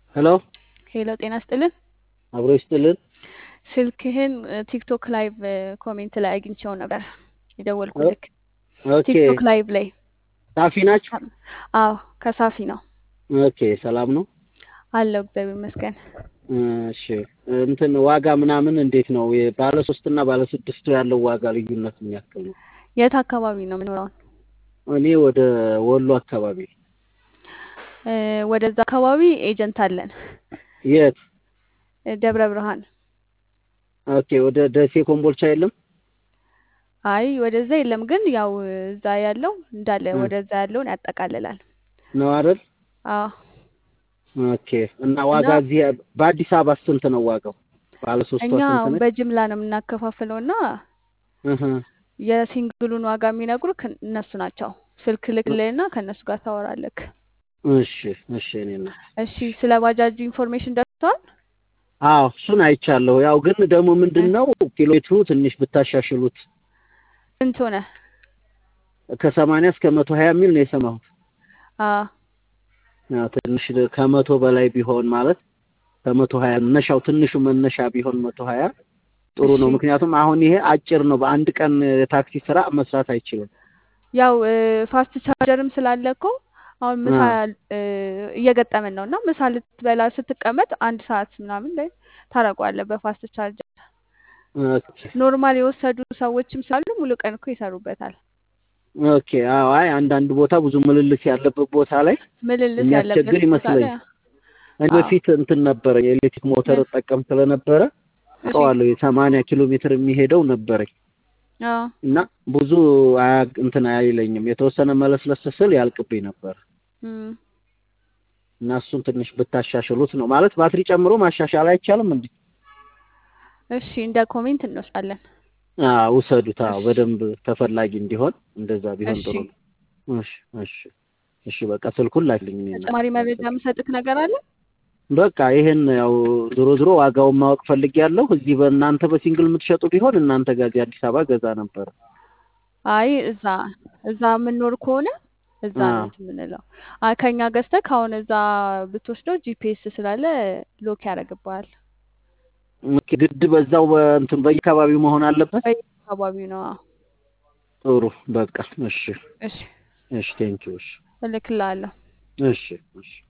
ሄሎ ሄሎ ጤና ስጥልን። አብሮ ይስጥልን። ስልክህን ቲክቶክ ላይቭ ኮሜንት ላይ አግኝቼው ነበር የደወልኩልክ። ኦኬ ቲክቶክ ላይቭ ላይ ሳፊ ናችሁ? አዎ፣ ከሳፊ ነው ኦኬ ሰላም ነው። አለው። እግዚአብሔር ይመስገን። እሺ እንትን ዋጋ ምናምን እንዴት ነው? ባለ ሶስት እና ባለ ስድስቱ ያለው ዋጋ ልዩነት ምን ያክል ነው? የት አካባቢ ነው የምኖረው? እኔ ወደ ወሎ አካባቢ። እ፣ ወደዛ አካባቢ ኤጀንት አለን፣ የት? እ፣ ደብረ ብርሃን። ኦኬ ወደ ደሴ ኮምቦልቻ የለም? አይ ወደዛ የለም፣ ግን ያው እዛ ያለው እንዳለ እ። ወደዛ ያለውን ያጠቃልላል። ነው አይደል? አዎ ኦኬ እና ዋጋ እና እዚህ በአዲስ አበባ ስንት ነው ዋጋው? ባለ ሶስቷ እኛ ስንት ነች? በጅምላ ነው የምናከፋፍለው እና እህ የሲንግሉን ዋጋ የሚነግሩ እነሱ ናቸው። ስልክ ልክልህና ከእነሱ ጋር ታወራለክ። እሺ እሺ እኔ ነው እሺ ስለ ባጃጁ ኢንፎርሜሽን ደርሰዋል? አዎ እሱን አይቻለሁ። ያው ግን ደግሞ ምንድን ነው ኪሎሜትሩ ትንሽ ብታሻሽሉት ስንት ሆነ? ከሰማንያ እስከ መቶ ሀያ የሚል ነው የሰማሁት። አዎ ያው ትንሽ ከመቶ በላይ ቢሆን ማለት ከመቶ ሀያ መነሻው ትንሹ መነሻ ቢሆን መቶ ሀያ ጥሩ እሺ ነው። ምክንያቱም አሁን ይሄ አጭር ነው። በአንድ ቀን የታክሲ ስራ መስራት አይችልም። ያው ፋስት ቻርጀርም ስላለ እኮ አሁን ምሳ አዎ እ፣ እየገጠመን ነው እና ምሳ ልትበላ ስትቀመጥ አንድ ሰዓት ምናምን ላይ ታረቋለህ በፋስት ቻርጀር። ኦኬ ኖርማል የወሰዱ ሰዎችም ስላሉ ሙሉ ቀን እኮ ይሰሩበታል። ኦኬ። አዎ አይ አንዳንድ ቦታ ብዙ ምልልስ ያለበት ቦታ ላይ ምልልስ ያለበት የሚያስቸግር ቦታ ይመስለኝ። ላይ እኔ አዎ በፊት እንትን ነበረ የኤሌክትሪክ ሞተር ምን? እጠቀም ስለነበረ እሺ አውቀዋለሁ። የሰማንያ ኪሎ ሜትር የሚሄደው ነበረኝ አዎ እና ብዙ አያ- እንትን አይለኝም። የተወሰነ መለስለስ ስል ያልቅብኝ ነበር እም። እና እሱን ትንሽ ብታሻሽሉት ነው ማለት ባትሪ ጨምሮ ማሻሻል አይቻልም እንዴ? እሺ እንደ ኮሜንት እንወስዳለን። አዎ ውሰዱት። አዎ እሺ በደንብ ተፈላጊ እንዲሆን እንደዛ ቢሆን እሺ ጥሩ ነው። እሺ እሺ እሺ በቃ ስልኩን ላክልኝ እኔና ተጨማሪ መረጃ የምሰጥክ ነገር አለ? በቃ ይሄን ያው ዞሮ ዞሮ ዋጋውን ማወቅ ፈልጌያለሁ። እዚህ በእናንተ በሲንግል የምትሸጡ ቢሆን እናንተ ጋር እዚህ አዲስ አበባ ገዛ ነበር። አይ እዛ እዛ የምንኖር ከሆነ እዛ ነው አዎ እንትን የምንለው። አይ ከኛ ገዝተህ አሁን እዛ ብትወስደው ጂፒኤስ ስላለ ሎክ ያደርግብሃል። ኦኬ፣ ግድ በዛው በእንትን በየአካባቢው መሆን አለበት። በየአካባቢው ነው። አዎ። ጥሩ በቃ እሺ እሺ እሺ ቴንኪው እሺ እልክልሃለሁ። እሺ እሺ